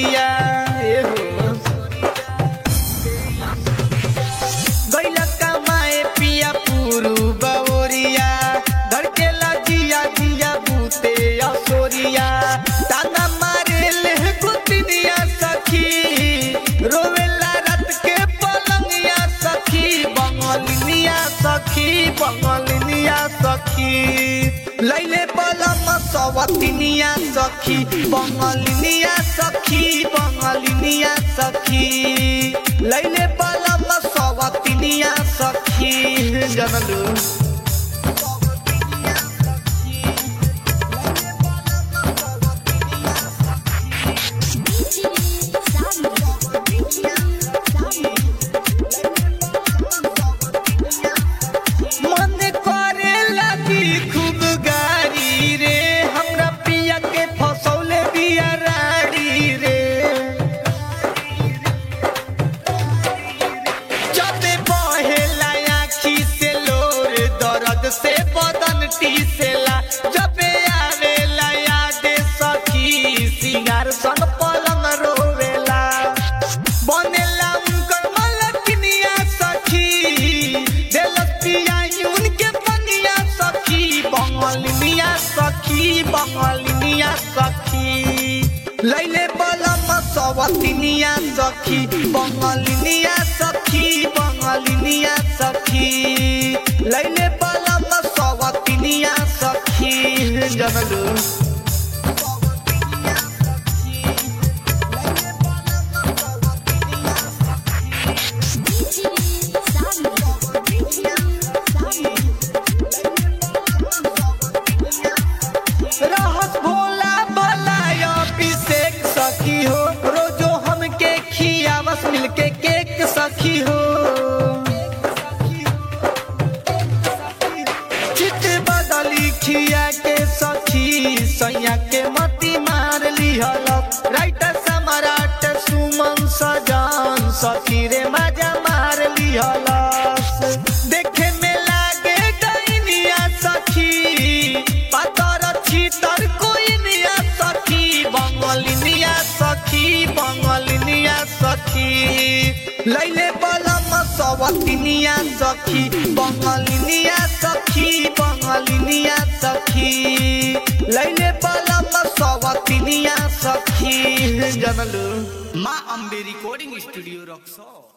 सोरिया ए हो गैला कमाए पिया पुरु बवरिया धड़केला जिया जिया बूते असोरिया ताना मारे ले गुतिनिया सखी रोवेला रात के पलंगिया सखी बंगलिनिया सखी बंगलिनिया सखी लैले पलम सवतिनिया सखी बंगलिनिया सखी बंगलिनिया सखी लैले पलम सवतिनिया सखी जनलू मन करे लगी खूब गारी रे हमरा पिया के फसौले बिया राड़ी रे जबे बहेला आँखी से लोर दर्द से बदन टीसेला जबे आवेला याद सखी सिंगार संग पलंग रोवेला बनेला उनकर मलकिनिया सखी देलस पियाई उनके बनिया सखी बंगलिनिया सखी बंगलिनिया सखी लैले बलम सवतिनिया सखी बंगलिनिया सखी बंगलिनिया सखी लैले बलम सवतिनिया सखी जनलू रहस भोला भलाई अभिषेक सखी हो रोजो हमके खियावस मिलके केक सखी हो चित बदली खिया के सखी सैया के मती मार लिहलक राइटर सम्राट सुमन सजान सखी रे मजा मार लिहलस देखे में लागे डैनिया सखी पातर छीतर कोई निया सखी बंगलिनिया सखी बंगलिनिया सखी लैले बलम सवतिनिया सखी बंगलिनिया सखी बंगलिनिया सखी लैले बलम सवतिनिया सखी जनलू माँ अम्बे रिकॉर्डिंग स्टूडियो रक्सो